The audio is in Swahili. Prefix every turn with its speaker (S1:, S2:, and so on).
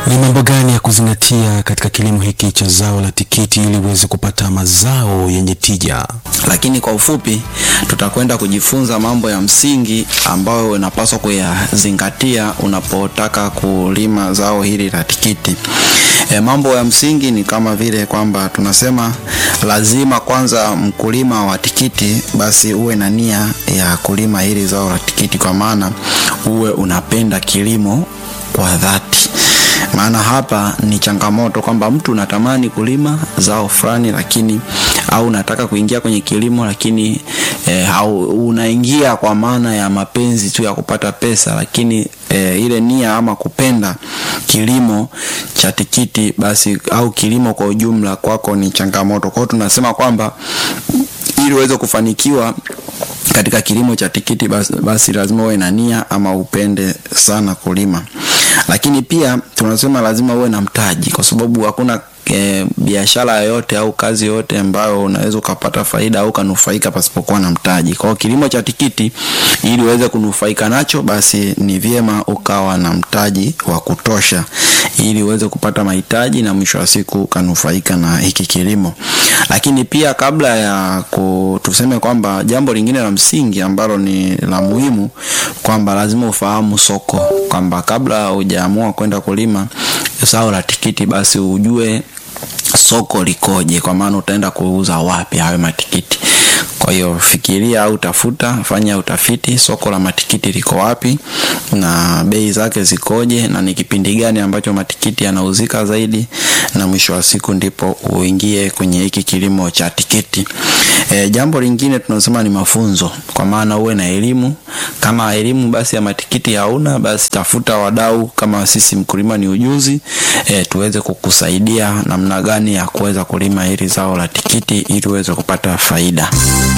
S1: Ni mambo gani ya kuzingatia katika kilimo hiki cha zao la tikiti ili uweze kupata mazao yenye tija?
S2: Lakini kwa ufupi, tutakwenda kujifunza mambo ya msingi ambayo unapaswa kuyazingatia unapotaka kulima zao hili la tikiti. E, mambo ya msingi ni kama vile kwamba tunasema lazima kwanza mkulima wa tikiti basi uwe na nia ya kulima hili zao la tikiti, kwa maana uwe unapenda kilimo kwa dhati maana hapa ni changamoto kwamba mtu unatamani kulima zao fulani lakini au unataka kuingia kwenye kilimo lakini e, au unaingia kwa maana ya mapenzi tu ya kupata pesa lakini e, ile nia ama kupenda kilimo cha tikiti basi au kilimo kwa ujumla kwako ni changamoto. Kwa hiyo tunasema kwamba ili uweze kufanikiwa katika kilimo cha tikiti basi, basi lazima uwe na nia ama upende sana kulima lakini pia tunasema lazima uwe na mtaji kwa sababu hakuna e, biashara yoyote au kazi yoyote ambayo unaweza ukapata faida au ukanufaika pasipokuwa na mtaji. Kwa hiyo kilimo cha tikiti ili uweze kunufaika nacho, basi ni vyema ukawa na mtaji wa kutosha ili uweze kupata mahitaji na mwisho wa siku ukanufaika na hiki kilimo. Lakini pia kabla ya ku, tuseme kwamba jambo lingine la msingi ambalo ni la muhimu kwamba lazima ufahamu soko, kwamba kabla hujaamua kwenda kulima zao la tikiti, basi ujue soko likoje, kwa maana utaenda kuuza wapi hayo matikiti. Kwa hiyo fikiria au tafuta, fanya utafiti, soko la matikiti liko wapi na bei zake zikoje, na ni kipindi gani ambacho matikiti yanauzika zaidi, na mwisho wa siku ndipo uingie kwenye hiki kilimo cha tikiti. E, jambo lingine tunasema ni mafunzo, kwa maana uwe na elimu. Kama elimu basi ya matikiti hauna, basi tafuta wadau kama sisi Mkulima ni Ujuzi, e, tuweze kukusaidia namna gani ya kuweza kulima hili zao la tikiti ili uweze kupata faida.